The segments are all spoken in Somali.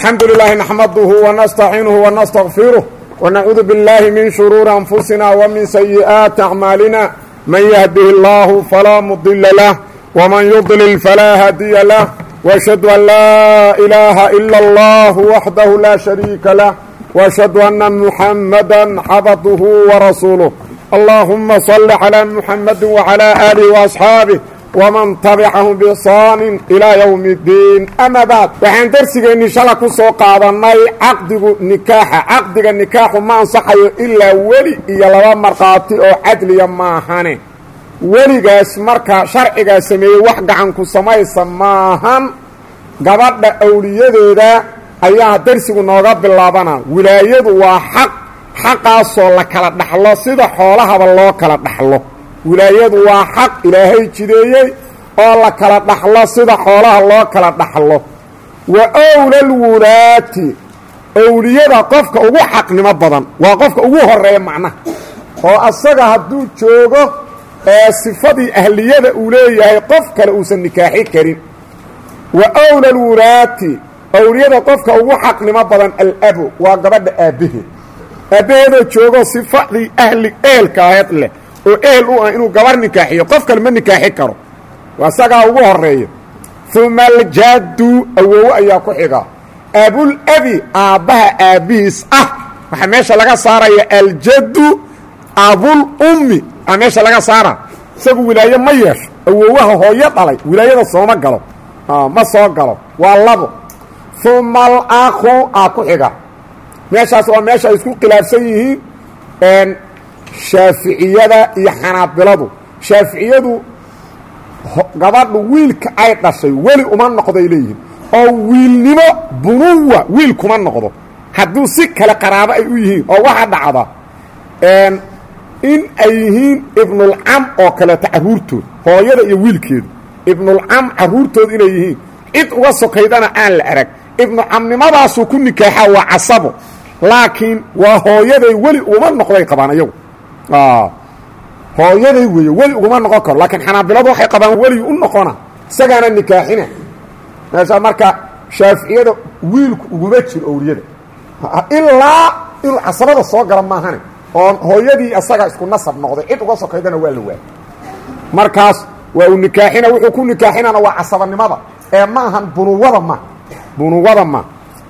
الحمد لله نحمده ونستعينه ونستغفره ونعوذ بالله من شرور أنفسنا ومن سيئات أعمالنا من يهده الله فلا مضل له ومن يضلل فلا هادي له وأشهد أن لا إله إلا الله وحده لا شريك له وأشهد أن محمدا عبده ورسوله اللهم صل على محمد وعلى آله وأصحابه ومن تبعهم بإحsaan إلى yوم الdiin ama bعd waxaan dersigeenni shala ku soo qaadanay caqdigu nikaaxa caqdiga nikaaxu ma ansaxayo ilaa weli iyo laba markhaati oo cadliya maahane weligaas marka sharcigaa sameeyey wax gacanku samaysa maahan gabadha awliyadeeda ayaa dersigu nooga bilaabana wilaayadu waa xaq xaqaasoo la kala dhaxlo sida xoolahaba loo kala dhaxlo wilaayadu waa xaq ilaahay jideeyey oo la kala dhaxlo sida xoolaha loo kala dhaxlo wa owlalwulaati owliyada qofka ugu xaqnimo badan waa qofka ugu horeeya macnaha oo asaga hadduu joogo ee sifadii ahliyada uu leeyahay qof kale uusan nikaaxi karin wa owlalwulaati owliyada qofka ugu xaqnimo badan alabu waa gabadha aabbaheed aabbaheedoo joogo sifadii ahli eelka aheed leh oo ehel u ah inuu gabar nikaaxiyo qof kale ma nikaaxi karo isagaa ugu horeeya uma aljaddu awowo ayaa ku xiga abulabi aabbaha aabbihiis ah waxaa meesha laga saaraya aljaddu abulummi aa meesha laga saara isagu wilaaye ma yeesho awowaha hooyo dhalay wilaayada sooma galo ma soo galo waa labo uma alakhu aa ku xiga meeshaas waa meesha ay isku khilaafsan yihiin shaaficiyada iyo xanaabiladu shaaficiyadu gabadhu wiilka ay dhashay weli uma noqday leeyihiin oo wiilnimo bunuwa wiil kuma noqdo hadduu si kale qaraabo ay u yihiin oo waxa dhacda in ay yihiin ibnulcam oo kaleeto carruurtood hooyada iyo wiilkeedu ibnulcam carruurtooda inay yihiin cid uga sokaydana aan la arag ibnucamnimadaasuu ku nikaaxaa waa casabo laakiin waa hooyaday weli uma noqday qabaan ayagu hooyaday weeye weli uguma noqon karo laakiin xanaabiladu waxay qabaan weli u noqona isagaana nikaaxina meesha marka shaaficiyada wiilku uguma jiro owliyada ilaa inuu casabada soo gala maahane oo hooyadii isaga isku nasab noqday cid uga sokaydana waa la waayay markaas waa uu nikaaxina wuxuu ku nikaaxinana waa casabanimada ee ma ahan bunuwada ma bunuwada ma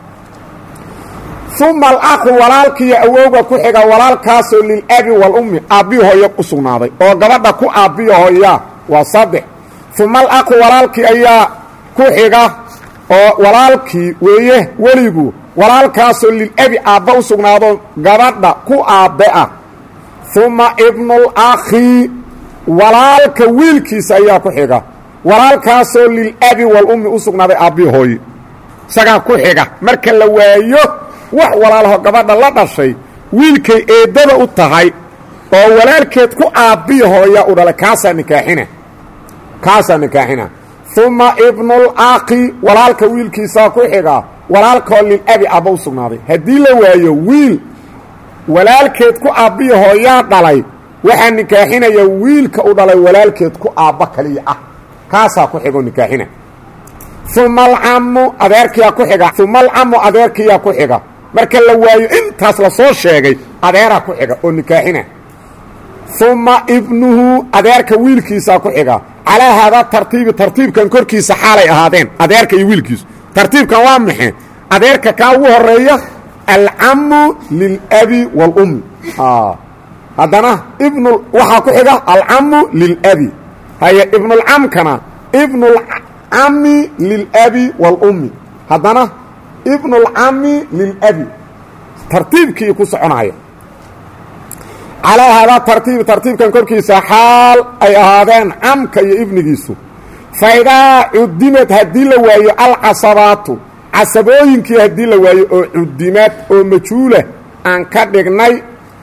uma alakhu walaalkiiyo awowga ku xiga walaalkaasoo lilabi walummi aabbihi hooyo u sugnaaday oo gabadha ku aabbiyo hooyaa waa saddex uma alakhu walaalkii ayaa ku xiga oo walaalkii weeye weligu walaalkaasoo lilabi aabba u sugnaado gabadha ku aabbe ah uma ibnulakhi walaalka wiilkiisa ayaa ku xiga walaalkaasoo lilabi walummi u sugnaaday aabbihi hooye isagaa ku xiga marka la waayo wax walaalaho gabadha la dhashay wiilkay eeddada u tahay oo walaalkeed ku aabbiya hooya u dhalay kaasaa nikaaxina kaasaa nikaaxina uma ibnulakhi walaalka wiilkiisaa ku xiga walaalkoo lilabi aabba u sugnaaday haddii la waayo wiil walaalkeed ku aabbiya hooyaa dhalay waxaa nikaaxinaya wiilka u dhalay walaalkeed ku aabba kaliya ah kaasaa ku xigoo nikaaxina uma alcamu adeerkiyaa ku xiga uma alcamu adeerkiyaa ku xiga marka la waayo intaas la soo sheegay adeeraa ku xiga oo nikaaxina uma ibnuhu adeerka wiilkiisaa ku xiga calaa haadaa tartiibi tartiibkan korkiisa xaalay ahaadeen adeerka iyo wiilkiisu tartiibkan waa maxe adeerka kaa ugu horeeya alcamu lilabi wاlummi haddana ibn waxaa ku xiga alcamu lilabi haye ibnulcamkana ibnulcami lilabi wاlummi haddana ibnulcami lilabi tartiibkii ku soconaya calaa haadaa tartiibi tartiibkan korkiisa xaal ay ahaadeen camka iyo ibnigiisu faidaa cudimad haddii la waayo alcasabaatu casabooyinkii haddii la waayo oo cudimad oo majhuula aan ka dhignay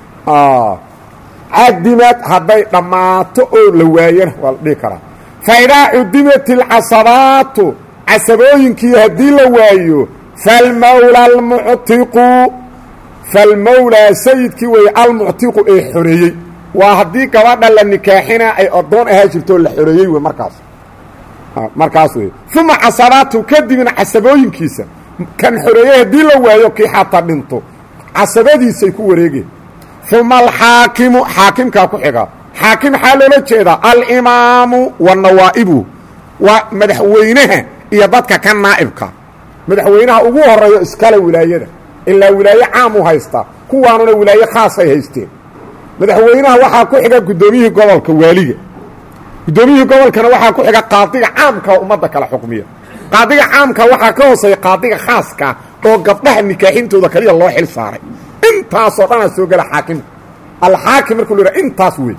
cadimad hadday dhammaato oo la waayana waa la dhihi karaa faidaa cudimat alcasabaatu casabooyinkii haddii la waayo falmawla almuctiqu falmawlaa sayidkii weeye almuctiqu ee xoreeyey waa haddii gabadha la nikaaxina ay addoon ahaa jirto la xoreeyey wey markaas markaas wey uma casabaatu kadibna casabooyinkiisa kan xoreeye haddii la waayo kii xataa dhinto casabadiisay ku wareegeen uma alxaakimu xaakimkaa ku xiga xaakim maxaa loola jeedaa alimaamu wa nawaa'ibu waa madaxweynaha iyo dadka ka naa'ibka madaxweynaha ugu horeeyo iskale wilaayada ilaa wilaaye caam u haystaa kuwaanuna wilaaye khaasay haysteen madaxweynaha waxaa ku xiga guddoomiyihii gobolka waaliga guddoomiyihii gobolkana waxaa ku xiga qaadiga caamka oo ummadda kala xukmiya qaadiga caamka waxaa ka hooseeya qaadiga khaaska oo gabdhaha nikaaxintooda kaliya loo xil saaray intaasoo dhanaa soo gela xaakimka alxaakim markuu la yidhaha intaas wey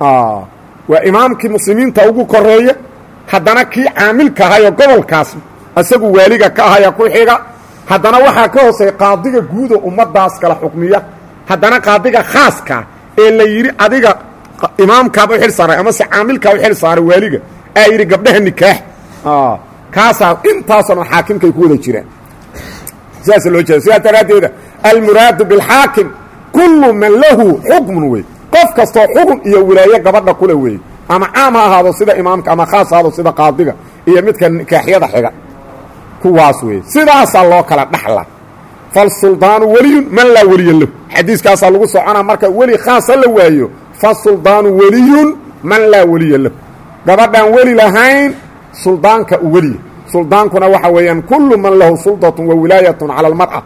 waa imaamkii muslimiinta ugu koreeya haddana kii caamilka ahayoo gobolkaas isagu waaliga ka ahaya ku xiga haddana waxaa ka hooseeya qaadiga guudo ummaddaas kala xukmiya haddana qaadiga khaaska ee la yidhi adiga imaamkaaba u xil saaray amase caamilkaa u xil saaray waaliga aa yidhi gabdhaha nikaax kaasaa intaasoo dhan xaakimkay ku wada jiraan sidaasa loo jeeda sidaas daraaddeeda almuraadu bilxaakim kullu man lahu xukmun wey qof kastoo xukun iyo wilaaye gabadha kule weeye ama caam ha ahaado sida imaamka ama khaas ahaado sida qaadiga iyo midka nikaaxyada xiga kuwaas weeye sidaasaa loo kala dhaxla falsuldaanu weliyun man laa weliya lahu xadiiskaasaa lagu soconaa marka weli khaasa la waayo fasuldaanu weliyun man laa weliya lahu gabadhaan weli lahayn suldaanka u weliya suldaankuna waxa weeyaan kullu man lahu suldatun wa wilaayatun cala almar'a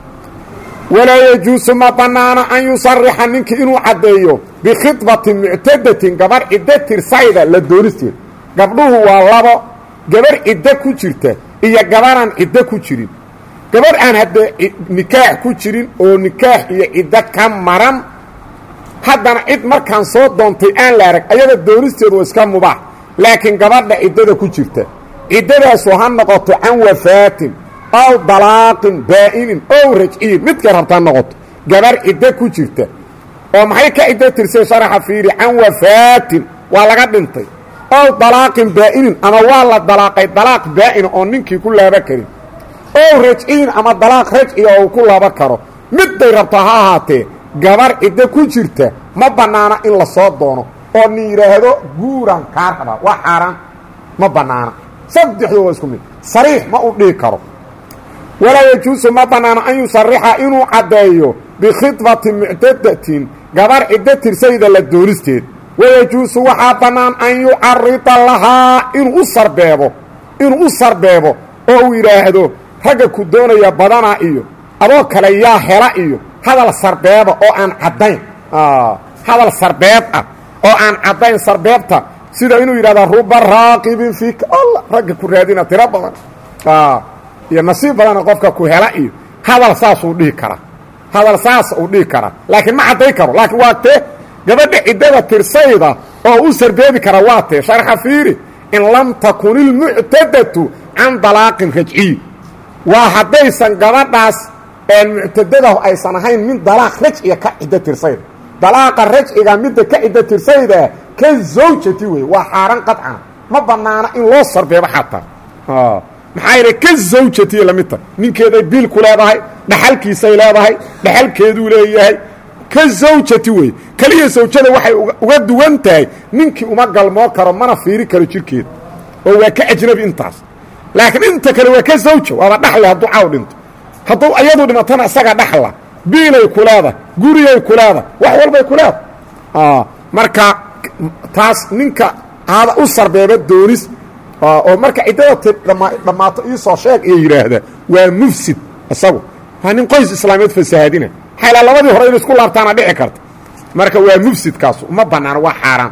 walaa yajuusu ma bannaano an yusarixa ninkii inuu caddeeyo bikhidbatin muctadatin gabarh ciddo tirsayda la doonisteeda gabdhuhu waa labo gabarh ciddo ku jirta iyo gabarhaan ciddo ku jirin gabarh aan haddee nikaax ku jirin oo nikaax iyo ciddo ka maran haddana cid markaan soo doontay aan la arag ayada doonisteedu waa iska mubaax laakiin gabadha ciddada ku jirta ciddadaasu ha noqoto can wafaatin ow dalaaqin baa'inin ow rajciyin midkay rabtaa noqoto gabarh ciddo ku jirta oo maxay ka ciddo tirsay sharaxa fiiri can wafaatin waa laga dhintay ow dalaaqin baa'inin ama waa la dalaaqay dalaaq baa'ina oo ninkii ku laaba karin ow rajciyin ama dalaaq rajciga oo uu ku laaba karo midday rabtaa ha ahaatee gabarh ciddo ku jirta ma bannaana in la soo doono oo ni yidhaahdo guuran kaa rabaa waa xaaraan ma bannaana saddexdu waa isku mid sariix ma u dhihi karo walaa yajuusu ma bannaano an yusarixa inuu caddeeyo bikhidbatin muctadatin gabarh ciddo tirsayda la doonisteed wayajuusu waxaa bannaan an yucarida lahaa inuu u sarbeebo inuu u sarbeebo oo uu yidhaahdo ragga ku doonaya badanaa iyo adoo kale yaa hela iyo hadal sarbeeba oo aan caddayn hadal sarbeeb ah oo aan caddayn sarbeebta sida inuu yidhahda ruba raaqibin fiika alla ragga ku raadina tiro badan iyo nasiib badana qofka ku hela iyo hadal saasuu dhihi karaa hadal saas uu dhihi karaa laakiin ma cadday karo laakiin waa tee gabadha ciddada tirsayda oo u sarbeebi kara waa tee sharxa fiiri in lam takun ilmuctadatu can dalaaqin rajciy waa haddaysan gabadhaas muctadada aysan ahayn min dalaaq rajciga ka ciddo tirsayda dalaaqa rajciga midda ka ciddo tirsayda ka zawjati wey waa xaaraan qadcan ma bannaana in loo sarbeebo xataa maxaa yidhi ka zawjatiya la mid tahay ninkeeday biil ku leedahay dhaxalkiisay leedahay dhaxalkeeduu leeyahay ka zawjati wey keliya zawjada waxay uga duwan tahay ninkii uma galmoo karo mana fiiri karo jirkeeda oo waa ka ajnabi intaas laakiin inta kale waa ka zawja waaba dhaxle hadduu caaw dhinto hadduu ayadu dhimatana isaga dhaxla biilay ku leedahay guriyay ku leedahay wax walbay ku leedahay marka taas ninka aada u sarbeeba doonis oo marka ciddada ti dhammaato iisoo sheeg iyo yidhaahda waa mufsid isagu waa nin qoys islaameed fasahaadina xayla labadii hore in isku laabtaana dhici karta marka waa mufsidkaasu uma bannaano waa xaaraan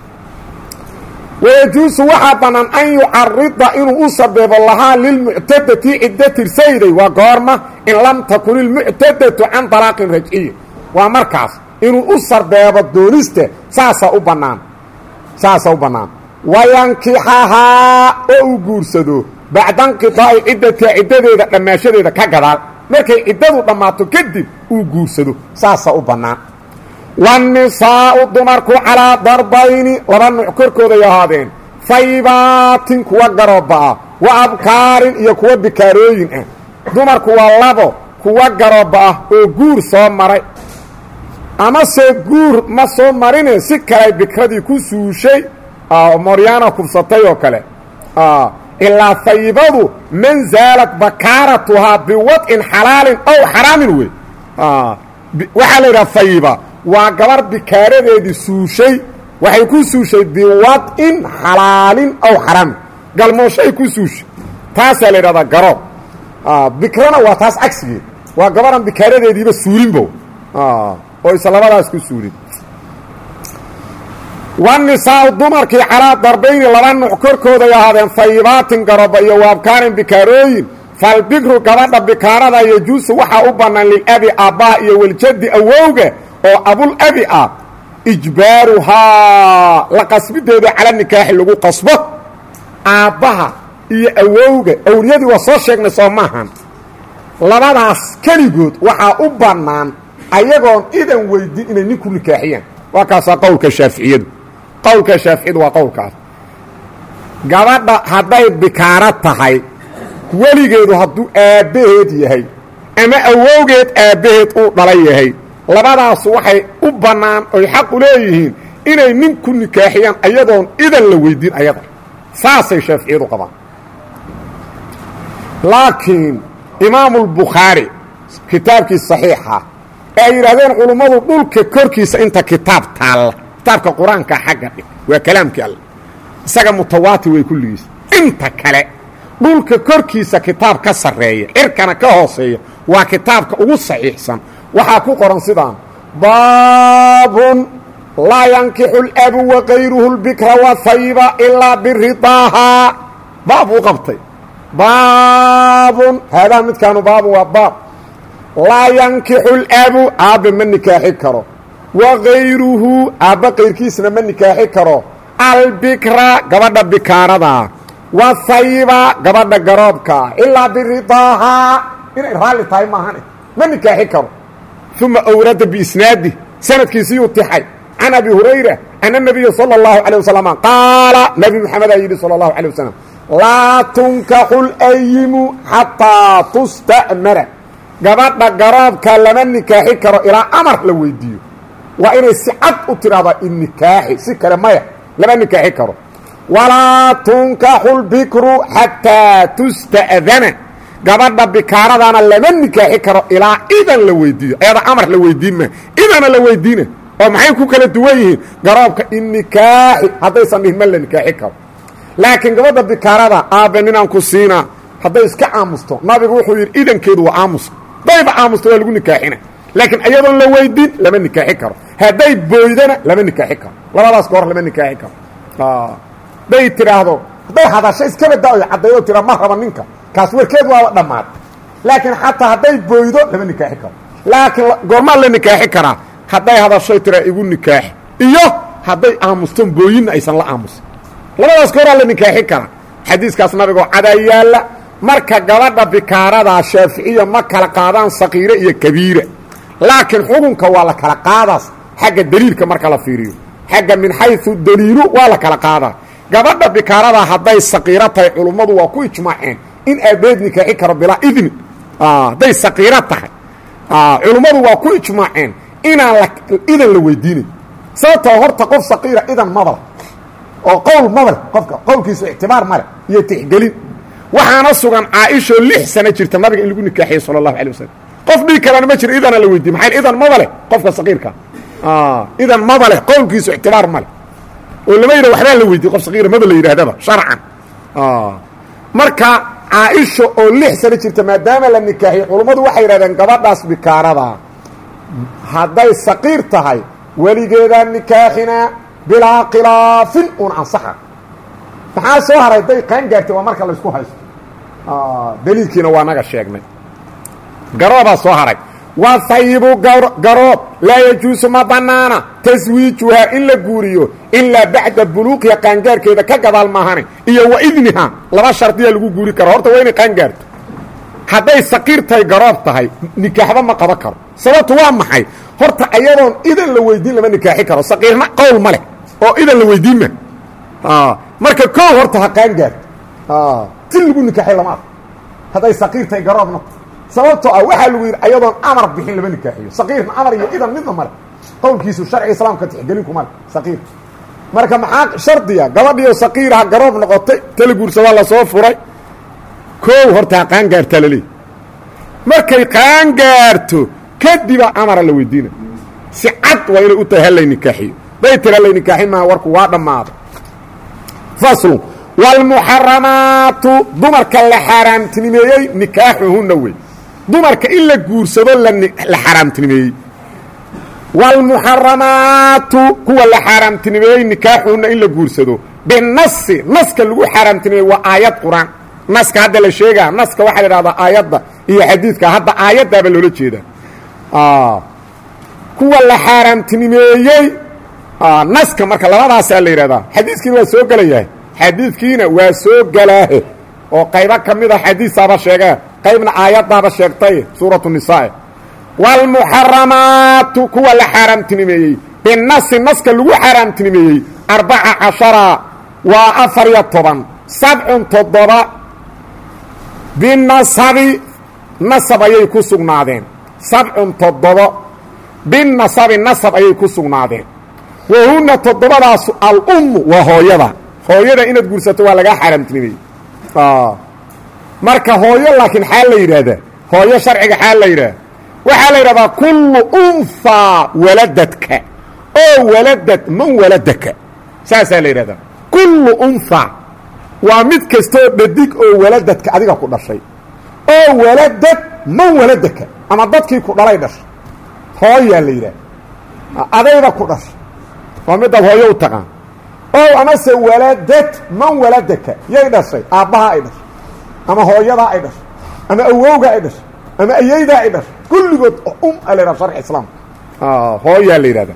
wayajuusu waxaa bannaan an yucarida inuu u sarbeebo lahaa lilmuctadati ciddo tirsayday waa goorma in lam takun ilmuctadatu can dalaaqin rajciya waa markaas inuu u sarbeebo doonista saasaa u bannaan saasaa u bannaan wayankixahaa oo uu guursado bacda nqidaa'i ciddatiha ciddadeeda dhammaashadeeda ka gadaal markay ciddadu dhammaato kadib uu guursado saasaa u bannaan waannisaa'u dumarku calaa darbayni laba nuuc korkooday ahaadeen faybaatin kuwa garooba'a wa abkaarin iyo kuwa bikaarooyin ah dumarku waa labo kuwa garooba ah oo guur soo maray amase guur ma soo marine si kaley bikradii ku suushay moryaana kubsatay oo kale ilaa hayibadu man zaalad bakaaratuhaa biwad'in xalaalin ow xaraamin wey waxaa la yidhaha hayiba waa gabar bikaaradeedii suushay waxay ku suushay biwad'in xalaalin ow xaraamin galmooshay ku suushay taasaa la yidhahdaa garoob bikrana waa taas cagsigeed waa gabaran bikaaradeediiba suulinbo oo isa labadaas ku suulin wanisaau dumarkii calaa darbayni laba nuuc korkooday ahaadeen fayibaatin garoba iyo waabkaanin bikaarooyin falbikru gabadha bikaarada yajuusu waxaa u bannaan lilabi aabbaa iyo weljaddi awowga oo abul abi ah ijbaaruhaa la qasbideeda cala nikaaxi lagu qasbo aabbaha iyo awowga awliyadii waa soo sheegnay soo maahan labadaas keligood waxaa u bannaan ayagoon idan weydin inay ninku nikaaxiyaan waa kaasaa qowlka shaaficiyadu qowlka shaaficiyadu waa qowlkaas gabadha hadday bikaaro tahay weligeedu hadduu aabbaheed yahay ama awowgeed aabbaheed uu dhalay yahay labadaas waxay u bannaan oy xaq u leeyihiin inay ninku nikaaxiyaan ayadoon idan la weydin ayada saasay shaaficiyadu qabaan laakiin imaamulbukhaari kitaabkii saxiixa ee ay yidhaahdeen culummadu dhulka korkiisa inta kitaab taalla kitaabka qur-aanka xagga dhig waa kalaamkii alle isaga mutawaatir way kulligiis inta kale dhulka korkiisa kitaab ka sarreeya cirkana ka hooseeya waa kitaabka ugu saxiixsan waxaa ku qoran sidaan baabun laa yankixu labu wakayruhu lbikra wahayiba ilaa biridaahaa baab uu qabtay baabun haadaa midkaanu baabun waa baab laa yankixu labu aabbe ma nikaaxi karo wakayruhu aabba kayrkiisna ma nikaaxi karo albikra gabadha bikaaradaa wahayiba gabadha garoobka ilaa biridaahaa inay raalli tahay maahane ma nikaaxi karo uma awrada biisnaadi sanadkiisiyuu tixay can abi hurayra ana nabiya salى اllahu alيه wasalam qaala nabi moxamedaa yidhi salى اllahu alيه wasalam laa tunkaxu layimu xataa tusta'mara gabadha garoobka lama nikaaxi karo ilaa amar la weydiiyo waa inay si cad u tidhahdaa innikaaxi si kale maya lama nikaaxi karo walaa tunkaxu lbikru xataa tusta'dana gabadha bikaaradana lama nikaaxi karo ilaa idan la weydiiyo ayada amar la weydiin ma idana la weydiina oo maxay ku kala duwan yihiin garoobka innikaaxi haddaysan dhihin ma la nikaaxi karo laakiin gabadha bikaarada aabbe ninaan ku siinaa hadday iska aamusto nabigu wuxuu yidhi idankeedu waa aamus dayba aamusto waa lagu nikaaxina laakiin ayadoon la weydin lama nikaaxi karo hadday booydana lama nikaaxi karo labadaas goor lama nikaaxi karo hadday tidhaahdo hadday hadasho iskaba da-oy caddaydoo tira ma raba ninka kaas warkeed waaba dhammaad laakiin xataa hadday booydo lama nikaaxi karo laakiin goormaa la nikaaxi karaa hadday hadashoy tiraa igu nikaaxi iyo hadday aamuston booyinna aysan la aamusin labadaas gooraa la nikaaxi karaa xadiiskaas nabigoo cadaa yaalla marka gabadha bikaaradaa shaaficiya ma kala qaadaan saqiire iyo kabiira laakiin xukunka waa la kala qaadaas xagga deliilka marka la fiiriyo xagga min xayu daliilu waa la kala qaadaa gabadha bikaaradaa hadday saqiiro tahay culummadu waa ku ijmaaceen in aabeed nikaaxi karo bilaa idni hadday saqiiro tahay culummadu waa ku ijmaaceen inaan la idan la weydiinayn sababtoo horta qof saqiira idan mabal oo qowl mabal qofka qowlkiisu ictibaar male iyo tixgelin waxaana sugan caaishoo lix sano jirta nabiga in lagu nikaaxiyey sala allahu alay wasalam qof dhigi karana ma jiro idana la weydiiye maxay idan mabale qofka saqiirka idan mabale qowlkiisu ictibaar male oo lama yidhah waxbaa la weydiye qof saqiira maba la yidhaahdaba sharcan marka caaisha oo lix sano jirta maadaama la nikaaxiyey culummadu waxay yidhahdeen gabadhaas bikaarada hadday saqiir tahay weligeedaa nikaaxinaa bilaa khilaafin un ansaxa maxaa soo haray day qaan gaartay waa marka laysku haysto daliilkiina waa naga sheegnay garoobaa soo haray waa hayibu garoob laa yajuusu ma bannaana taswiijuhaa in la guuriyo ilaa bacda buluuqiha qaangaarkeeda ka gadaal maahane iyo wa idniha laba shardiyaa lagu guuri karo horta waa inay qaangaarto hadday saqiir tahay garoob tahay nikaaxba ma qaban karo sababtu waa maxay horta ayadoon idan la weydiin lama nikaaxi karo saqiirna qowl ma leh oo idan la weydiin ma marka koo horta ha qaangaarto ti lagu nikaaxay lama arko hadday saqiir tahay garoobna sababtoo ah waxaa lagu yidhi ayadoon amar bixin lama nikaaxiyo saqiirna amar iyo idan midna male qowlkiisu sharciga islaamka tixgelinku male saqiir marka maxaa shardiya gabadhiioo saqiiraha garoob noqotay tala guursadaa lasoo furay koow hortaa qaangaartaa laleeyahy markay qaangaarto kadiba amara la weydiina si cad waa inay u tahay hallay nikaaxiyo day tira hallay nikaaxin maaha warku waa dhammaaday faslun waalmuxaramaatu dumarka la xaaraamtinimeeyey nikaaxuhunna wey dumarka in la guursado la xaaraamtinimeeyey waalmuxaramaatu kuwa la xaaraamtinimeeyey nikaaxuhunna in la guursado binasi naska lagu xaaraamtinimeeyey waa aayad qur-aan naska hadda la sheegaa naska waxaa la idhahdaa aayadda iyo xadiidka hadda aayaddaaba loola jeedaa kuwa la xaaraamtinimeeyey naska marka labadaasaa la yidhahdaa xadiiskiina waa soo gelayahay xadiidkiina waa soo gelaahe oo qaybo ka mid a xadiisaaba sheegee qaybna aayaddaaba sheegtay suuratu nisaa waalmuxaramaatu kuwa la xaaraamtinimeeyey binasi naska lagu xaaraamtinimeeyey arbaca cashara waa afar iyo toban sabcun toddoba binasabi nasab ayay ku sugnaadeen sabcun toddobo binasabi nasab ayay ku sugnaadeen wahunna toddobadaasu alummu waa hooyada hooyada inaad guursato waa lagaa xaaraamtinimeeyey marka hooyo laakiin xaa la yidhaahdaa hooyo sharciga xaa la yidhaahda waxaa la yidhahdaa kullu unhaa waladadka oo waladad man waladaka saasaa la yidhahdaa kullu unhaa waa mid kastoo dhadig oo waladadka adiga ku dhashay oo waladad man waladaka ama dadkii ku dhalay dhashay hooyaa la yidhaha adayda ku dhashay waa midaad hooyo u taqaan ow amase waladad man waladaka yay dhashay aabbahaa ay dhashay ama hooyadaa ay dhashay ama awowgaa ay dhashay ama ayeydaa ay dhashay kulligood um a la yidhaha sharci islaamka hooyaa la yidhahda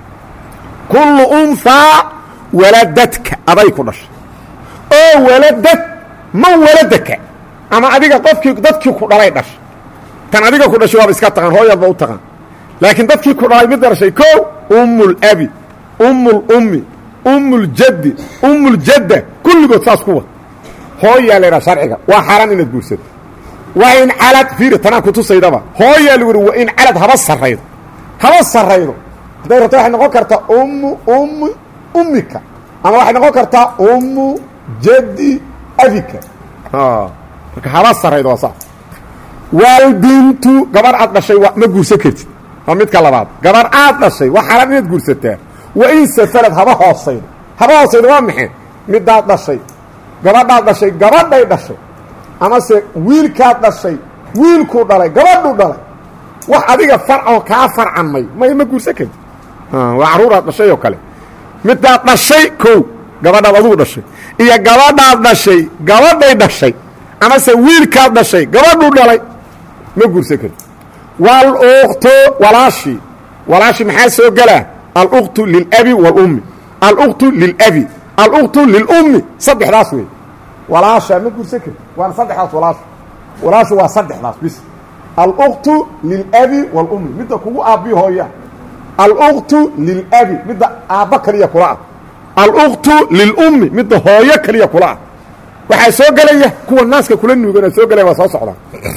kullu unhaa waladadka aday ku dhashay oo waladad man waladaka ama adiga qofkii dadkii ku dhalay dhashay tan adiga ku dhashay waaba iska taqaan hooyaadba u taqaan laakiin dadkii ku dhalay mid dhashay ko ummulabi ummulummi ummljaddi ummljadda kulligood saas kuwa hooyaa la yidhaha sharciga waa xaaraan inaad guursato waa in calad fiiri tanaan kutusaydaba hooyaa lagu yihi waa in calad haba sarraydo haba sarraydo hadday rabto waxay noqon kartaa ummu ummi ummika ama waxay noqon kartaa ummu jaddi abika marka haba sarraydo waa saas waalbintu gabar aad dhashay wa ma guursan kartid waa midka labaad gabar aad dhashay waa xaaraan inaad guursataa wa in safarad haba hoosaydo haba hoosaydo waa maxay midaad dhashay gabadhaad dhashay gabadhay dhashay amase wiilkaad dhashay wiilkuu dhalay gabadhuu dhalay wax adiga farcoo kaa farcanmay may ma guursan kartid waa carruuraad dhashay oo kale midaad dhashay kow gabadhaad adugu dhashay iyo gabadhaad dhashay gabadhay dhashay amase wiilkaad dhashay gabadhuu dhalay ma guursan kartid waaluktu walaashii walaashii maxaa soo gelaa aluktu lilabi wاlummi aluktu lilabi aluktu lilummi saddexdaas wey walaasha ma guursan kartid waana saddexdaas walaashu walaashu waa saddexdaas bis aluktu lilabi wاlummi midda kugu aabbiyo hooya aluktu lilabi midda aabba kaliya kula ah aluktu lilummi midda hooyo kaliya kula ah waxaa soo gelaya kuwa naaska kula nuugana soo gelaya waa soo socdaa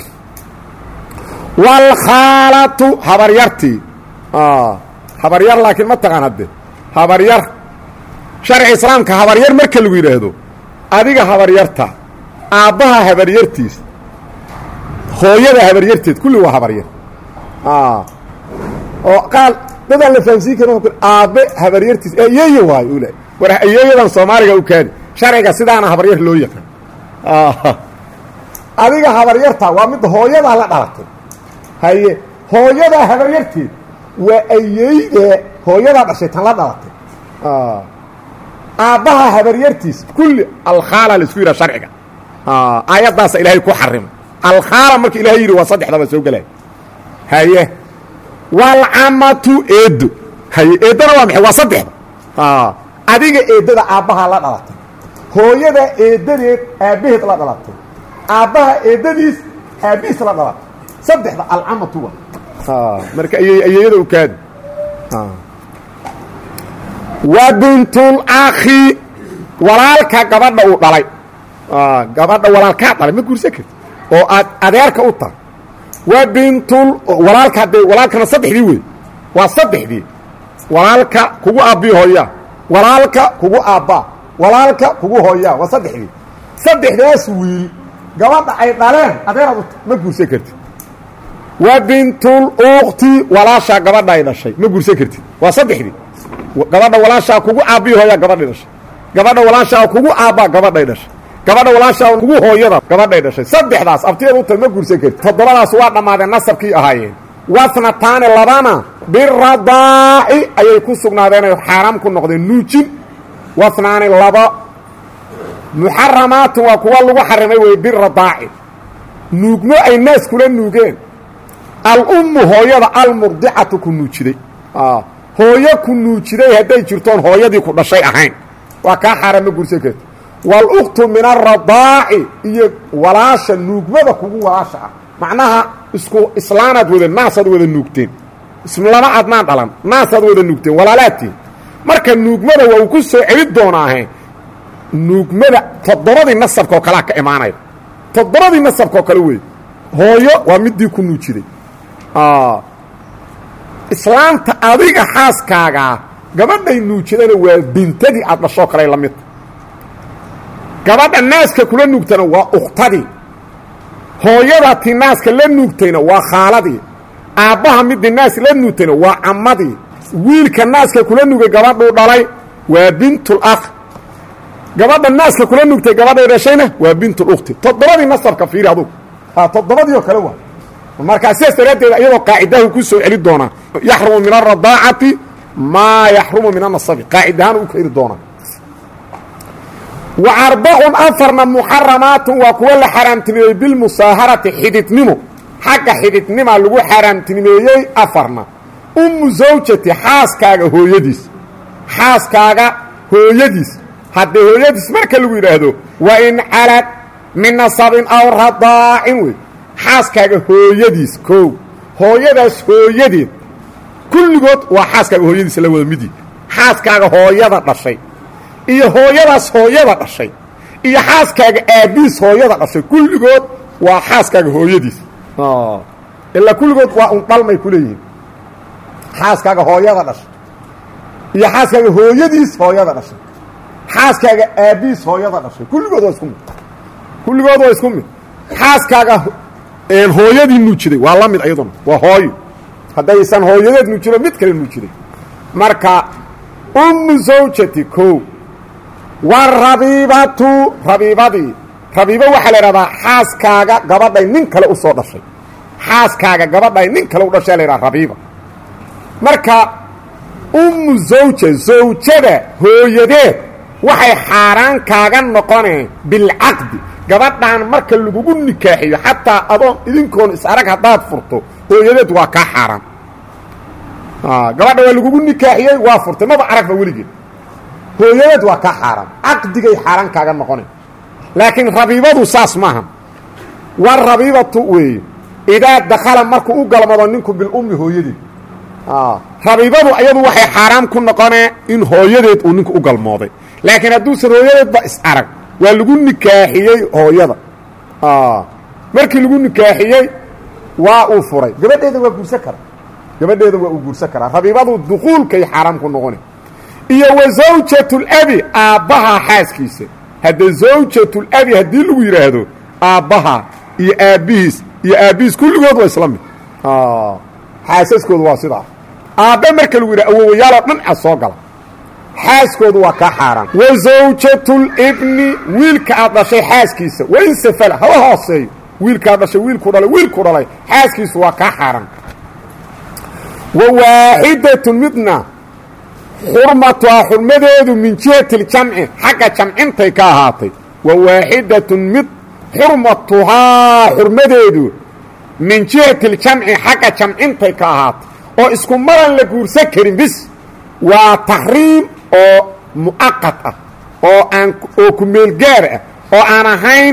wاlkhaalatu habaryartii habaryar laakiin ma taqaan hadde habaryar sharci islaamka habaryar marka lagu yidhaahdo adiga habaryarta aabbaha habaryartiis hooyada habaryarteed kulli waa habaryar oo qaal dadaan la fahamsiin karin aabbe habaryartiis ayeeye waayo ula war ayeeyadan soomaaliga u kaadi sharciga sidaana habaryar loo yaqaan adiga habaryarta waa midda hooyadaa la dhalatay haye hooyadaa habaryarteed waa ayeyde hooyadaa dhashay tan la dhalatay aabbaha habaryartiis kulli alkhaala laisku yidhaha sharciga aayaddaasa ilaahay ku xarimay alkhaala marka ilahay yidhi waa saddexdaba soo gelaya haye waalcamatu eedo haye eeddana waa maxay waa saddexda adiga eeddada aabbahaa la dhalatay hooyada eeddadeed aabbaheed la dhalatay aabbaha eeddadiis aabbihiis la dhalatay saddexda alcamatu wa marka ayeeyada u kaadi wa bintulakhi walaalka gabadha uu dhalay gabadha walaalkaa dhalay ma guursan karti oo aad adeerka u tahay wa bintul walaalka haddee walaalkana saddexdii wey waa saddexdii walaalka kugu aabbiyo hooya walaalka kugu aabbaa walaalka kugu hooyaa waa saddexdii saddexdaas wiil gabadha ay dhaleen adeeraad ma guursan kartid wa bintul ukti walaashaa gabadha ay dhashay ma guursan kartid waa saddexdii gabadha walaashaa kugu aabbihi hooyaa gabadhay dhashay gabadha walaashaa kugu aabbaa gabadhay dhashay gabadha walaashaa kugu hooyada gabadhay dhashay saddexdaas abtiyeed u tahay ma guursan kartid toddobadaas waa dhammaadeen nasabkii ahaayeen wasnataani labana biradaaci ayay ku sugnaadeen ay xaaraam ku noqdeen nuujin wasnaani laba muxaramaatun waa kuwa lagu xarimay wey biradaaci nuugmo ay naas kula nuugeen alummu hooyada almurdicatu ku nuujiday hooyo ku nuujiday hadday jirtoon hooyadii ku dhashay ahayn waa kaa xaaraam ma guursan karti wاluktu min aradaaci iyo walaasha nuugmada kugu walaasha ah macnaha isku islaanaad wada naasaad wada nuugteen lama adnaan dhalan naasaad wada nuugteen walaalaadtiin marka nuugmada waa uu ku soo celi doonaahe nuugmada toddobadii nasabka oo kalea ka imaanaya toddobadii nasabka oo kale wey hooyo waa midii ku nuujiday islaamta adiga xaaskaagaa gabadhay nuujidana waa bintadii aad dhashoo kale la midta gabadha naaska kula nuugtana waa ukhtadii hooyada ti naaska la nuugtayna waa khaaladii aabbaha midii naas la nuugtayna waa cammadii wiilka naaska kula nugay gabadhuu dhalay waa bintul akh gabadha naaska kula nugtay gabadhay dhashayna waa bintul ukhti toddobadii nasabka fiiri adugu ha toddobadii oo kale waa markaa sidaas daraaddeed iyadoo qaacidahu ku soo celi doonaa yaxrumu min alradaacati maa yaxrumu min anasabi qaacidahaan u keeni doonaa wa arbacun afarna muxaramaatun waa kuwa la xaaraamtinimeeyey bilmusaaharati xididnimo xagga xididnimaa lagu xaaraamtinimeeyey afarna ummu zawjati xaaskaaga hooyadiis xaaskaaga hooyadiis haddee hooyadiis marka lagu yidhaahdo wa in calad min nasabin aw radaacin wey xaaskaaga hooyadiis kow hooyadaas hooyadeed kulligood waa xaaskaaga hooyadiis la wada midi xaaskaaga hooyada dhashay iyo hooyadaas hooyada dhashay iyo xaaskaaga aabbiis hooyada dhashay kulligood waa xaaskaaga hooyadiis ilaa kulligood waa un dhalmay ku leeyihiin xaaskaaga hooyada dhashay iyo xaaskaaga hooyadiis hooyada dhashay xaaskaaga aabbiis hooyada dhashay kulligood waa isku mid kulligood waa isku mid xaaskaaga hooyadii nuujiday waa la mid ayaduna waa hooyo haddaysan hooyadeed nuujino mid kale nuujiday marka ummu zawjati kow warabiibatu rabiibadii rabiibo waxaa la idhahdaa xaaskaaga gabadhay nin kale u soo dhashay xaaskaaga gabadhay nin kale u dhashay la ydhaha rabiiba marka ummu zawja zawjada hooyadeed waxay xaaraan kaaga noqoneen bilcaqdi gabadhaan marka lagugu nikaaxiyo xataa adoon idinkoon is arag haddaad furto hooyadeed waa kaa xaaraan gabadha waa lagugu nikaaxiyey waa furtay maba aragba weligeed hooyadeed waa kaa xaaraan caqdigay xaaraan kaaga noqoneen laakiin rabiibadu saas maaha war rabiibatu weeye idaa dakhala markuu u galmado ninku bilummi hooyadeed rabiibadu ayadu waxay xaaraam ku noqonee in hooyadeed uu ninku u galmooday laakiin hadduusan hooyadeedba is arag waa lagu nikaaxiyey hooyada markii lagu nikaaxiyey waa uu furay gabadheeda waa guursan karaa gabadheeda waa uu guursan karaa rabiibadu dukuulkay xaaraam ku noqone iyo wa zawjatulabi aabbaha xaaskiisa hadde zawjatulabi haddii lagu yidhaahdo aabbaha iyo aabbihiis iyo aabbihiis kulligood waa isla mid xaasaskoodu waa sidaa aabbe marka lagu yidhah awowayaaloo dhan a soo gala xaaskoodu waa kaa xaaraan wa zawjatulibni wiilka aad dhashay xaaskiisa wain safala haba hooseeyo wiilkaad dhashay wiilku dhalay wiilku dhalay xaaskiisu waa kaa xaaraan wa waaxidatun midna xurmatuhaa xurmadeedu min jihati ljamci xagga jamcintay ka ahaatay wa waaxidatun mid xurmatuhaa xurmadeedu min jihati ljamci xagga jamcintay ka ahaatay oo isku maran la guursan karin bis waa taxriim oo mu'aqad ah oo aan oo ku meelgaar ah oo aan ahayn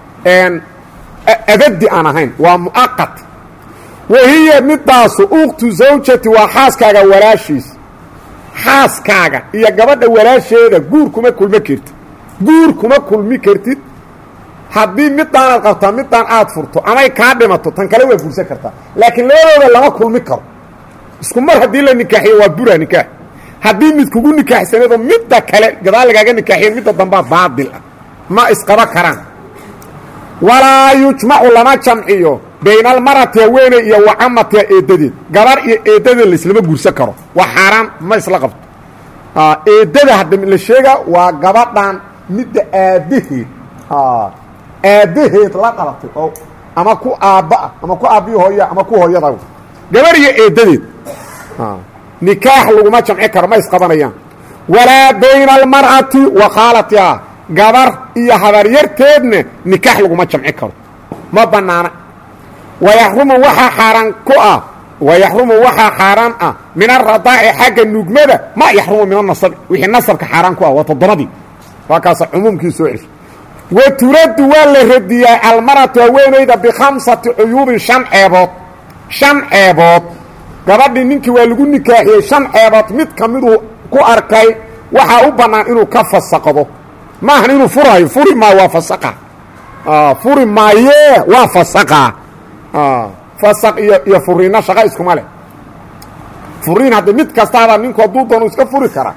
abadi aan ahayn waa mu'aqad wa hiya midaasu uktu zawjati waa xaaskaaga walaashiis xaaskaaga iyo gabadha walaasheeda guur kuma kulmi kartid guur kuma kulmi kartid haddii midaanaad qabtaa midaan aad furto amay kaa dhimato tan kale waa guursan kartaa laakiin labadooda lama kulmi karo isku mar haddii la nikaaxiyo waa bura nikaax haddii mid kugu nikaaxsaneedoo midda kale gadaal lagaaga nikaaxiyen midda dambaa baadil ah ma isqaba karaan walaa yujmacu lama jamciyo bayna almarati haweeney iyo wacamatiha eeddadeed gabar iyo eeddadeed laislama guursan karo waa xaaraan ma isla qabto eeddada hadda la sheega waa gabadhan midda aabbaheed aabbaheed la dhalatay oo ama ku aabbaah ama ku aabbihi hooya ama ku hooyada gabar iyo eeddadeed nikaax laguma jamci karo ma isqabanayaan walaa bayna almar'ati wa khaalatiha gabar iyo habaryarteedna nikaax laguma jamci karo ma bannaana wayaxrumu waxaa xaaraan ku ah wayaxrumu waxaa xaaraan ah min aradaaci xagga nugmada ma yaxrumu min anasabi wixii nasabka xaaraan ku ah waa toddobadii waa kaasa cumuumkii soo ceshay wa turaddu waa la radiyaa almaratu haweenayda bikhamsati cuyuubin shan ceebood shan ceebood gabadhii ninkii waa lagu nikaaxiyey shan ceebood mid ka miduu ku arkay waxaa u bannaan inuu ka fasaqdo maahan inuu furayo furi maayo waa fasaqa furi maayee waa fasaqa fasaq iyo iyo furiinna shaqa iskuma leh furiin hadda mid kastaaba ninku hadduu doonu iska furi kara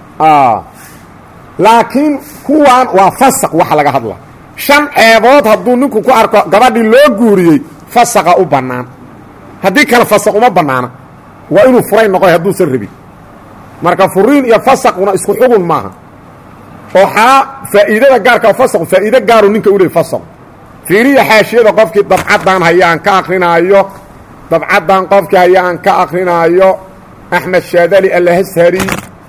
laakiin kuwan waa fasaq waxa laga hadla shan ceebood hadduu ninku ku arko gabadhii loo guuriyey fasaqa u bannaan haddii kale fasaq uma bannaana waa inuu furay noqoy hadduusan rabin marka furiin iyo fasaquna isku xugun maaha oo xaa faa'iidada gaarka fasaqu faa'iido gaaru ninka u leey fasaqu fiiriya xaashiyada qofkii dabcaddan haya aan ka akrinaayo dabcaddan qofkii haya aan ka akrinaayo axmed shaadali alhashari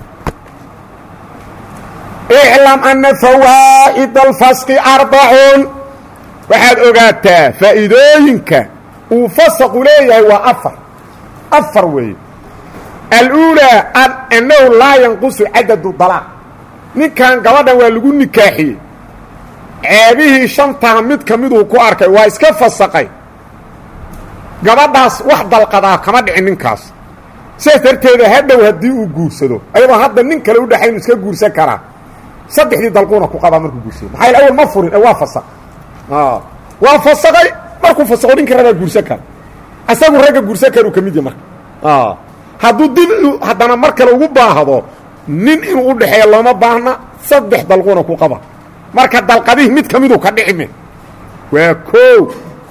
iclam ana fawaa'id alfasqi arbacun waxaad ogaataa faa'iidooyinka uu fasaqu leeyahay waa afar afar weeye aluulaa annahu laa yanqusu cadadu dalaaq ninkan gabadhan waa lagu nikaaxiyey ceebihii shantaa mid ka miduu ku arkay waa iska fasaqay gabadhaas wax dalqadaa kama dhicin ninkaas sidaas darteeda hadhow haddii uu guursado ayadoo hadda nin kale udhexaynu iska guursan karaa saddexdii dalquuna ku qabaa markuu guursado maxaa yl awal ma furin ee waa fasaq waa fasaqay markuu fasaqo ninka rabaa guursan kara asagu ragga guursan karuu ka mid yahy marka hadduu dib haddana mar kale ugu baahdo nin inuu u dhexeeya looma baahna saddex dalquuna ku qaba marka dalqadihii mid ka miduu ka dhicime waa koow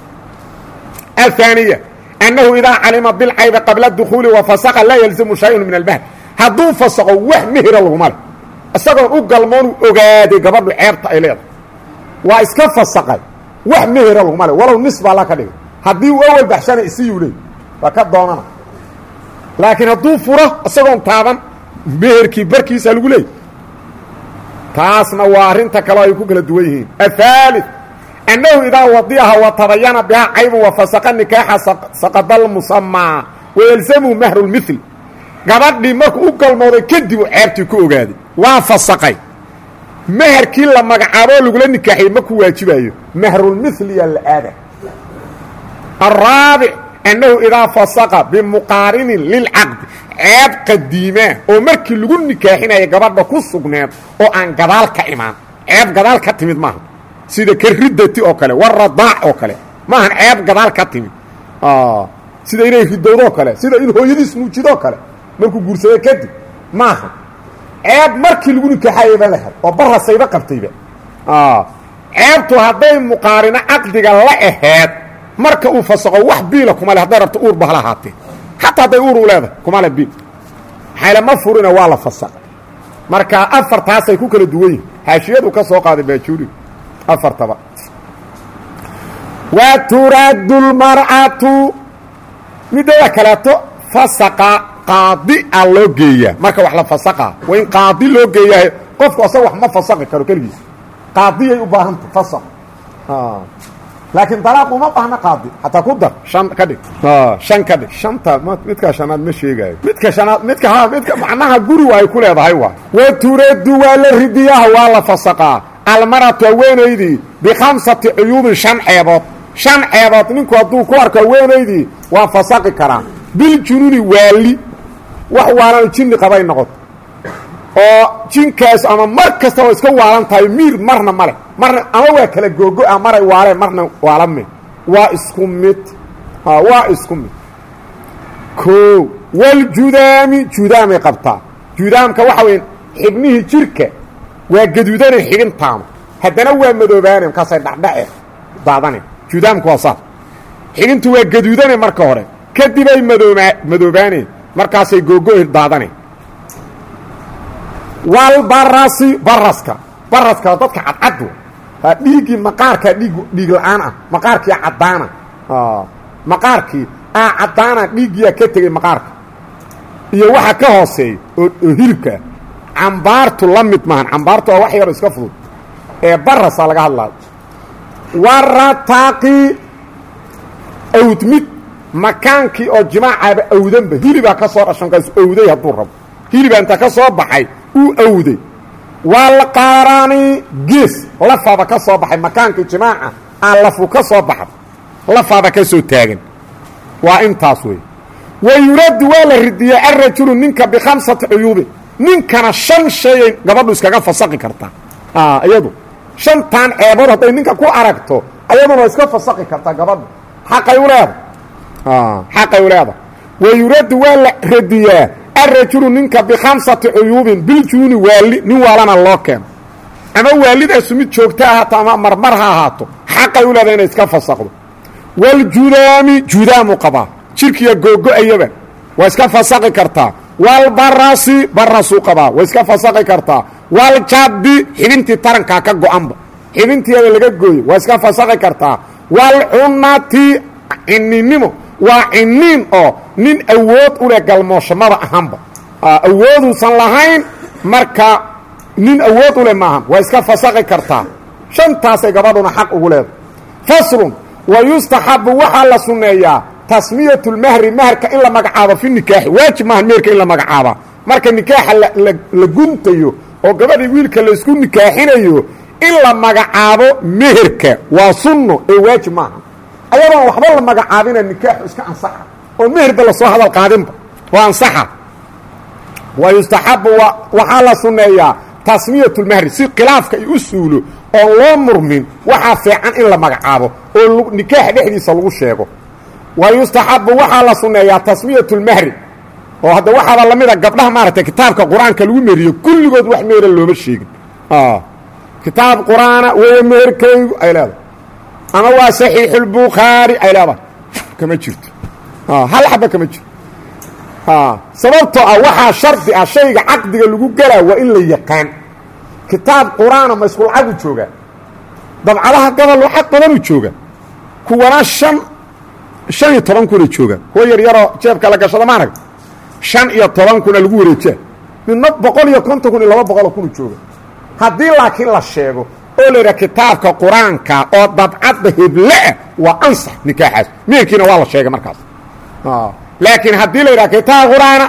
aلثaaniya annahu idaa calima bilcaybi qabla dukuuli wafasaqa laa yalzamu shayun min albahd hadduu fasaqo wax mehera laguma leh isagoon u galmoonu ogaaday gabadhu ceebta ay leedahay waa iska fasaqay wax mehera laguma leh walow nis baa la ka dhigay haddii uu awal baxshana isiyuu leey waa ka doonana laakiin hadduu furo isagoon taaban meherkii barkiisa lagu leeyay taasna waa arrinta kaleo ay ku kala duwan yihiin aلثالث أنhu idaa wadiaha وatabayana bihaa caybu wafasaqa nikaaxa saqada اlmusamaa wayalزamhu mahru اlmil gabadhii markuu u galmooday kadib uu ceebtii ku ogaaday waa fasaqay meherkii la magacaaboo lagula nikaaxiyey ma ku waajibayo mahrulmiliya la aada الraabic أnnahu idaa fasaqa bimuqaarinin lilcaqdi ceeb qadiimaa oo markii lagu nikaaxinaya gabadha ku sugneed oo aan gadaal ka imaan ceeb gadaal ka timid maaha sida karidati oo kale waradaac oo kale maahan ceeb gadaal ka timid sida inay ridowdoo kale sida in hooyadiis nuujidoo kale markuu guursado kadib maaha ceeb markii lagu nikaaxayayba la hel oo barasayba qabtayba ceebtu hadday muqaarino caqdiga la aheed marka uu fasaqo wax biila kuma le hadday rabto uur ba hala ahaatee xataa hadday uur u leedahay kuma le biil maxayle ma furina waa la fasaqay marka afartaasay ku kala duwan yihin haashiyadu ka soo qaaday baajuuriga afartaba wa turaadu lmar'atu midada kaleeto fasaqa qaadi a loo geeyaa marka wax la fasaqa waa in qaadi loo geeyahay qofku asaga wax ma fasaqi karo keligiis qaadiyay u baahanta fasaq laakiin dalaaq uma baahna qaadi xataa ku dar shan ka dhig shan ka dhig shanta midka shanaad ma sheegaayo midka shanaad midka ha midka macnaha guri ay ku leedahay waa wa turadu waa la ridiyaha waa la fasaqaa almaratu haweenaydii bikhamsati cuyuubin shan ceebood shan ceebood ninku hadduu ku arko haweenaydii waa fasaqi karaa biljunuuni waali wax waalan jinni qabay noqoto oo jinkaas ama mar kasta waa iska waalan tahay miir marna male marna ama waa kala googo-a maray waaleen marna waalame waa isku mid waa isku mid o waljudaami judaamay qabtaa juudaamka waxa weya xibnihii jirka waa gaduudane xibintaanu haddana waa madoobaane markaasay dhacdhace daadane juudaamka waa saas xibintu waa gaduudane marka hore kadibay madooba madoobaane markaasay googo daadane walbarasi baraska baraska dadka cadcad dhiiggii maqaarkaa dhiig dhiig la-aan ah maqaarkii caddaana maqaarkii aa caddaana dhiiggiyaa ka tegey maqaarka iyo waxa ka hooseeya oo oo hilibkaa cambaartu la mid maahan cambaartu waa wax yaroo iska fudud ee barasaa laga hadlaayo warataaqi awdmid makaankii oo jimaacaaba awdanba hilibaa ka soo dhashan kaasu awday hadduu rabo hilibaa inta ka soo baxay uu awday walqaaraani gees lafaaba ka soo baxay makaankii jimaaca aa lafu ka soo baxda lafaaba ka soo taagan waa intaas wey wa yuraddu waa la ridiyaa alrajulu ninka bikhamsati cuyuubin ninkana shan shayay gabadhu iskaga fasaqi kartaa iyadu shantan ceebood hadday ninka ku aragto ayaduna iska fasaqi kartaa gabadhu xaqay u leeda xaqay u leeda wa yuraddu waa la radiyaa alrajulu ninka bikhamsati cuyuubin biljuuni waali nin waalana loo keeno ama waalidaasu mid joogto ahaato ama marmar ha ahaato xaqay u leeda inay iska fasaqdo waljudaami judaamu qabaa jirkiya googo-ayaba waa iska fasaqi kartaa walbarasi barasuu qabaa waa iska fasaqi kartaa waljaddi xibintii tarankaa ka go-anba xibintiiyada laga gooyo waa iska fasaqi kartaa walcunati cininimo waa ciniin oo nin awood u leh galmooshamada ahanba awooduusan lahayn marka nin awood u leh maahan waa iska fasaqi kartaa shantaasay gabadhuna xaq ugu leedahay faslun wa yustaxabu waxaa la sunneeyaa tasmiyat lmahri maherka in la magacaabo fi nikaaxi waajib maaha meherka in la magacaaba marka nikaaxa la guntayo oo gabadhii wiilka laysku nikaaxinayo in la magacaabo meherka waa sunno ee waajib maaha ayadoon waxba la magacaabina nikaaxu iska ansaxa oo meherba lasoo hadal qaadinba waa ansaxa wa yustaxabu waxaa la sunneeyaa tasmiyat lmahri si khilaafka ay u suulo oon loo murmin waxaa fiican in la magacaabo oo nikaaxa dhexdiisa lagu sheego wa yustaxabu waxaa la sunneeyaa tasmiyat lmahri oo hadda waxaaba lamida gabdhaha maaragtay kitaabka qur-aanka lagu meriyo kulligood wax meera looma sheegin kitaab qur-aana weeye meherkaygu ay leedahay ama waa saxiixulbukhaari ay leedahay kama jirto hal xaba kama jirto sababtoo ah waxaa shardi ah shayga caqdiga lagu gelaa waa in la yaqaan kitaab qur-aana ma isku lacagu joogaa dabcadaha gobol lacag badanuu jooga kuwana shan shan iyo toban kuna jooga kuwa yar yaroo jeebka la gashada maarag shan iyo toban kuna lagu wareejaa midna boqol iyo konton kun iyo laba boqoloo kuna jooga haddii laakiin la sheego oo la yidhaha kitaabka qur-aanka oo dabcadda hebleah waa ansax nikaaxaas meerkiina waa la sheegay markaas laakiin haddii la yidhaha kitaab qur-aana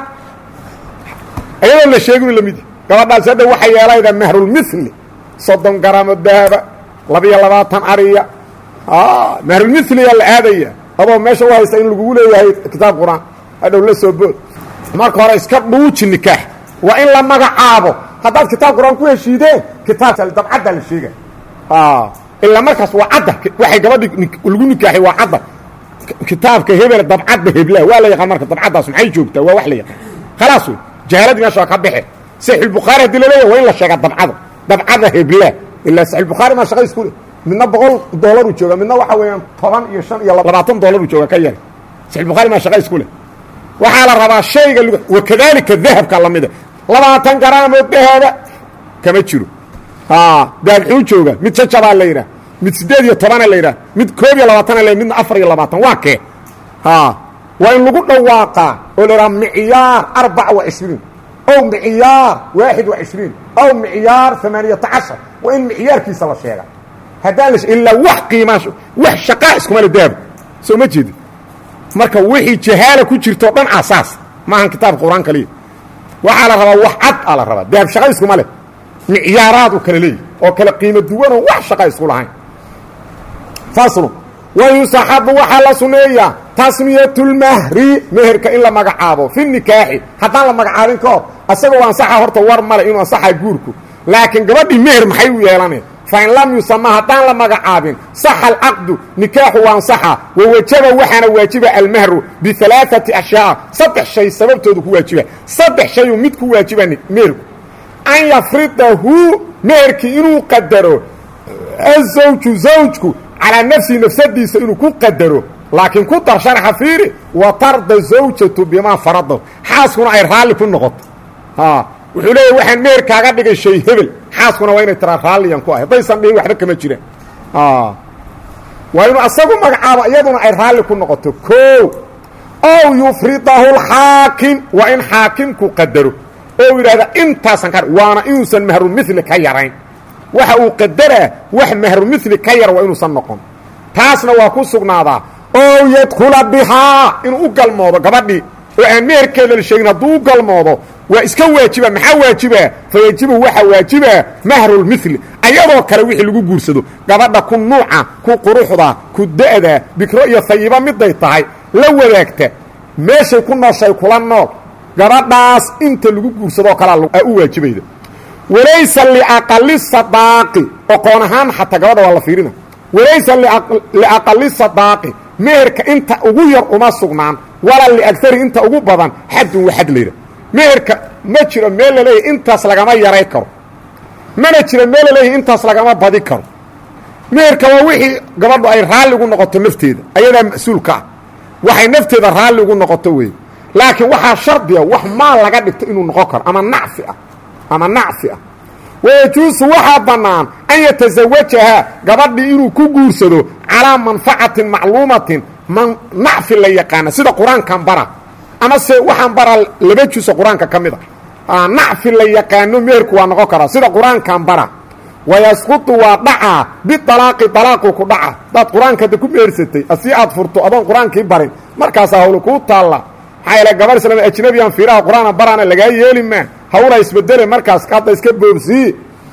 ayadoon la sheeginu lamid gabadhaas hadda waxay yeelayda mahrulmili soddon garamo dahaba labiyo labaatan ariya mahrulmiliyaa la aadaya adoo meesha u haysta in lagugu leeyahay kitaab qur-aan hadhow la soo bood marka hore iska dhuuji nikaax waa in la magacaabo haddaad kitaab qur-aan ku heshiideen kitaabka dabcadda la sheega ilaa markaas waa cadda waxay gabadhi lagu nikaaxay waa cadda kitaabka hebel dabcadda hebla waa la yaqaan marka dabcaddaas maxay joogtaa waa wax la yaqaan khalaas wey jahaaladii meesha waa ka baxe saxiixulbukhaari hadii laleeyahy waa in la sheegaa dabcada dabcada hebla ilaa saxiixulbukhaari maa shaqa isku leh midna boqol dollaru jooga midna waxa weeyaan toban iyo shan iyo labaatan dollaru jooga ka yar saxiixulbukhaari maa shaqa isku leh waxaa la rabaa shayga wakadalika dahabka lamida labaatan garaamoo dahaba kama jiro daabxuu jooga mid jajabaa la yidhaah mid siddeed iyo tobana la yidhaah mid koob iyo labaatana la midna afar iyo labaatan waa kee waa in lagu dhawaaqaa oo la yidhaha micyaar arbaca wa cishriin ow micyaar waaxid wa cishriin ow micyaar amaaniyata cashar waa in micyaarkiisa la sheega haddaan la ilaa wax qiimaa wax shaqaa iskuma le dahabka soo ma jeedi marka wixii jahaala ku jirtoo dhan asaas maahan kitaabka qur-aan kaliya waxaa la rabaa wax cad aa la rabaa dahab shaqa iskuma leh micyaaraad u kala leeyihi oo kala qiimo duwanoo wax shaqa isku lahayn faslu wa yusaxabu waxaa la suneeyaa tasmiyatulmahri meherka in la magacaabo fi nikaaxi haddaan la magacaabin ka hor asagoo ansaxa horta war male inuu ansaxaa guurku laakiin gabadhii meher maxay u yeelaneen fain lam yusama haddaan la magacaabin saxa alcaqdu nikaaxu waa ansaxa wawajaba waxaana waajiba almahru bialaaati ashyaa saddex shay sababtoodu ku waajiba saddex shayuu mid ku waajiba meherku an yafridahu meherkii inuu qadaro azawju zawjku calaa nafsihi nafsadiisa inuu ku qadaro laakiin ku dar sharxa fiiri wa tarda zawjatu bimaa faradahu xaaskuna ay raalli ku noqoto wuxuu leeya waxaan meher kaaga dhigay shay hebel xaaskuna waa inay tiraa raalliyan ku ahy haddaysan dhihin waxba kama jiraan waa inuu asagu magacaabo iyaduna ay raalli ku noqoto o ow yufridahu lxaakim waa in xaakimku qadaro oo yidhahda intaasan ka waana inuusan mahrumili ka yarayn waxa uu qadaraa wax mahrumili ka yar waa inuusan noqon taasna waa ku sugnaadaa ow yadkula bihaa inuu u galmoodo gabadhii oo aan meherkeeda la sheegin hadduu u galmoodo waa iska waajiba maxaa waajiba fayajibu waxaa waajiba mahrulmili ayadoo kale wixii lagu guursado gabadha ku nuuca ku quruxda ku da'da bikro iyo hayiba miday tahay la wadaagta meeshay ku nooshay kula nool gabadhaas inta lagu guursadoo kalea u waajibayda walaysa liaqali sadaaqi oqoon ahaan xataa gabadha waa la fiirina walaysa liaqali sadaaqi meherka inta ugu yar uma sugnaan walaa liagari inta ugu badan xadun wa xad layidha meherka ma jiro meel la leeyahy intaas lagama yaray karo mana jiro meel la leeyahy intaas lagama badi karo meherka waa wixii gabadhu ay raalli ugu noqoto nafteeda ayadaa mas-uulka ah waxay nafteeda raalli ugu noqoto wey laakiin waxaa shardiga wax maal laga dhigto inuu noqon karo ama nacfi ah ama nacfi ah wayajuusu waxaa bannaan an yatasawajahaa gabadhii inuu ku guursado calaa manfacatin macluumatin man nacfi la yaqaana sida qur-aankan bara ama se waxaan baraa laba juso qur-aanka ka mid a nacfi la yaqaano meherku waa noqon karaa sida qur-aankan bara wayasqutu waa dhacaa bialaaqi alaaqu ku dhaca hadaad qur-aanka hadda ku mehersatay asii aad furto adoon qur-aankii barin markaasaa hawlu kuu taalla maxaa yaele gabar islaam ajnabiyan fiiraha qur-aana baraana lagaa yeeli maa hawla isbedele markaas hadda iska boobsii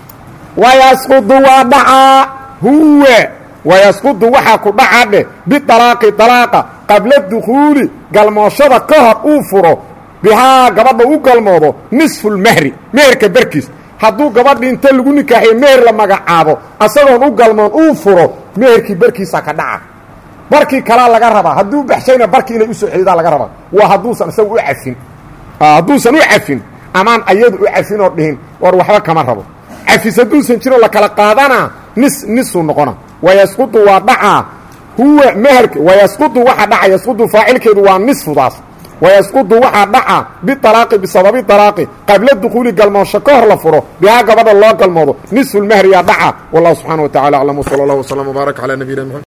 wayasqudu waa dhacaa huwa wayasqudu waxaa ku dhaca dheh bialaaqi alaaqa qabla dukhuuli galmooshada ka hor uu furo bihaa gabadha u galmoodo nisfulmahri meherka barkiis hadduu gabadhi inta lagu nikaaxiyo meher la magacaabo asagoon u galmoon uu furo meherkii barkiisa ka dhaca barkii kalaa laga rabaa hadduu baxshayna barkii inay usoo celidaa laga rabaa waa hadduusan isaga u cafin hadduusan u cafin amaan ayadu u cafin oo dhihin war waxba kama rabo cafis hadduusan jiroo la kala qaadanaa nis nisuu noqona wayasqudu waa dhacaa huwa meherka wayasqudu waxa dhaca yasqudu faacilkeedu waa nisfudaas wayasqudu waxaa dhaca bialaaqi bisababi alaaqi qabla dukuuli galmoosho ka hor la furo bihaa gabadha loo galmoodo nisfulmahri yaa dhaca wallahu subxana wa tacala aclam wsala allah wslam wbaarak calaa nabiyina mxamed